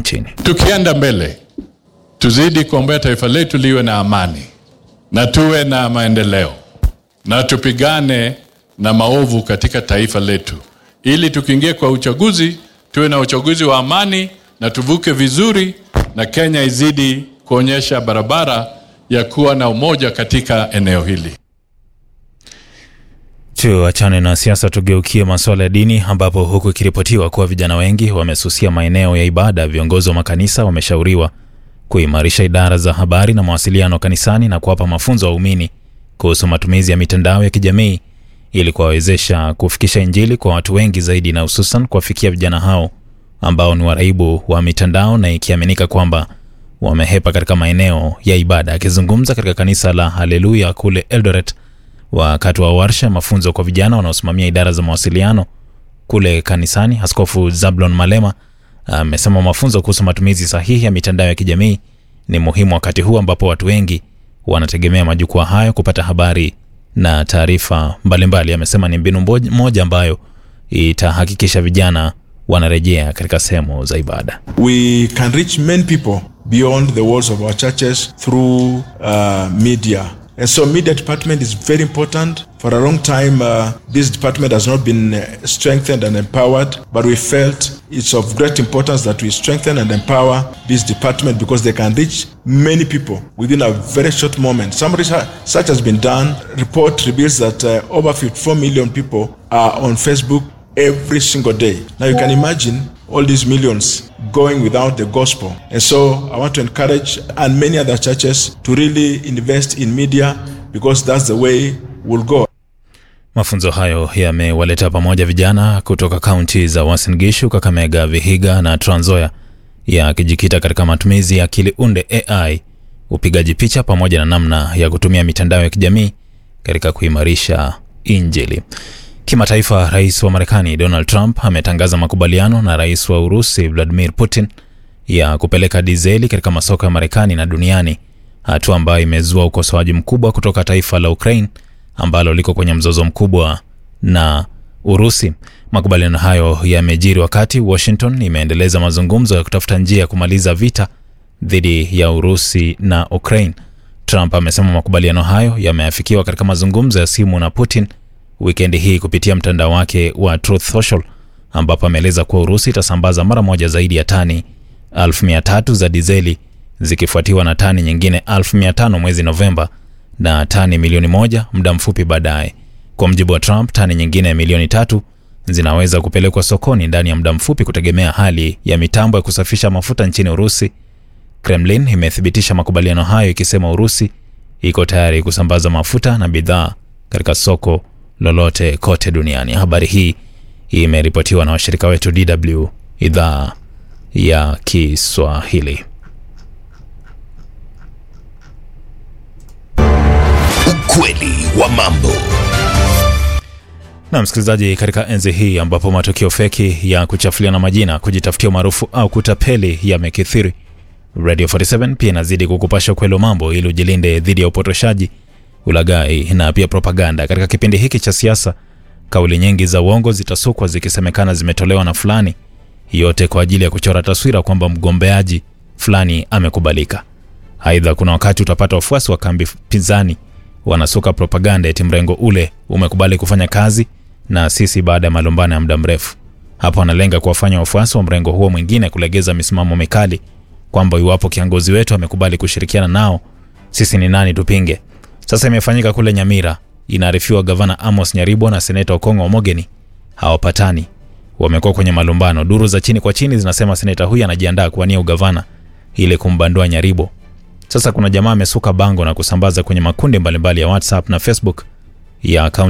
nchini. Tukienda mbele, tuzidi kuombea taifa letu liwe na amani na tuwe na maendeleo na tupigane na maovu katika taifa letu, ili tukiingia kwa uchaguzi tuwe na uchaguzi wa amani na tuvuke vizuri, na Kenya izidi kuonyesha barabara ya kuwa na umoja katika eneo hili. Tuachane na siasa, tugeukie masuala ya dini, ambapo huku ikiripotiwa kuwa vijana wengi wamesusia maeneo ya ibada, viongozi wa makanisa wameshauriwa kuimarisha idara za habari na mawasiliano kanisani na kuwapa mafunzo waumini kuhusu matumizi ya mitandao ya kijamii ili kuwawezesha kufikisha Injili kwa watu wengi zaidi na hususan kuwafikia vijana hao ambao ni waraibu wa mitandao na ikiaminika kwamba wamehepa katika maeneo ya ibada. Akizungumza katika kanisa la Haleluya kule Eldoret wakati wa warsha mafunzo kwa vijana wanaosimamia idara za mawasiliano kule kanisani, Askofu Zablon Malema amesema mafunzo kuhusu matumizi sahihi ya mitandao ya kijamii ni muhimu wakati huu ambapo watu wengi wanategemea majukwaa hayo kupata habari na taarifa mbalimbali. Amesema ni mbinu moja ambayo itahakikisha vijana wanarejea katika sehemu za ibada. We can reach many people beyond the walls of our churches through uh, media. And so media department is very important. For a long time, uh, this department has not been uh, strengthened and empowered, but we felt it's of great importance that we strengthen and empower this department because they can reach many people within a very short moment. Some research such has been done. Report reveals that uh, over 54 million people are on Facebook every single day. Now you can imagine all these millions going without the gospel. And so I want to encourage and many other churches to really invest in media because that's the way we'll go. Mafunzo hayo yamewaleta pamoja vijana kutoka kaunti za Uasin Gishu, Kakamega, Vihiga na Trans Nzoia, yakijikita katika matumizi ya akili unde AI, upigaji picha pamoja na namna ya kutumia mitandao ya kijamii katika kuimarisha Injili. Kimataifa, rais wa Marekani Donald Trump ametangaza makubaliano na rais wa Urusi Vladimir Putin ya kupeleka dizeli katika masoko ya Marekani na duniani, hatua ambayo imezua ukosoaji mkubwa kutoka taifa la Ukraine ambalo liko kwenye mzozo mkubwa na Urusi. Makubaliano hayo yamejiri wakati Washington imeendeleza mazungumzo ya kutafuta njia ya kumaliza vita dhidi ya Urusi na Ukraine. Trump amesema makubaliano hayo yameafikiwa katika mazungumzo ya simu na Putin wikendi hii kupitia mtandao wake wa Truth Social, ambapo ameeleza kuwa Urusi itasambaza mara moja zaidi ya tani 1300 za dizeli zikifuatiwa na tani nyingine 1500 mwezi Novemba na tani milioni moja muda mfupi baadaye. Kwa mjibu wa Trump, tani nyingine milioni tatu zinaweza kupelekwa sokoni ndani ya muda mfupi kutegemea hali ya mitambo ya kusafisha mafuta nchini Urusi. Kremlin imethibitisha makubaliano hayo ikisema Urusi iko tayari kusambaza mafuta na bidhaa katika soko lolote kote duniani. Habari hii imeripotiwa na washirika wetu DW idhaa ya Kiswahili. Ukweli wa mambo. Na msikilizaji, katika enzi hii ambapo matukio feki ya kuchafuliana majina, kujitafutia umaarufu au kutapeli yamekithiri, Radio 47 pia inazidi kukupasha ukweli wa mambo ili ujilinde dhidi ya upotoshaji, ulaghai na pia propaganda. Katika kipindi hiki cha siasa, kauli nyingi za uongo zitasukwa zikisemekana zimetolewa na fulani, yote kwa ajili ya kuchora taswira kwamba mgombeaji fulani amekubalika. Aidha, kuna wakati utapata wafuasi wa kambi pinzani wanasuka propaganda eti mrengo ule umekubali kufanya kazi na sisi baada ya malumbano ya muda mrefu. Hapo analenga kuwafanya wafuasi wa mrengo huo mwingine kulegeza misimamo mikali kwamba iwapo kiongozi wetu amekubali kushirikiana nao, sisi ni nani tupinge? Sasa imefanyika kule Nyamira. Inaarifiwa gavana Amos Nyaribo na seneta Okongo Omogeni hawapatani, wamekuwa kwenye malumbano. Duru za chini kwa chini zinasema seneta huyu anajiandaa kuwania ugavana ili kumbandua Nyaribo. Sasa kuna jamaa amesuka bango na kusambaza kwenye makundi mbalimbali ya WhatsApp na Facebook ya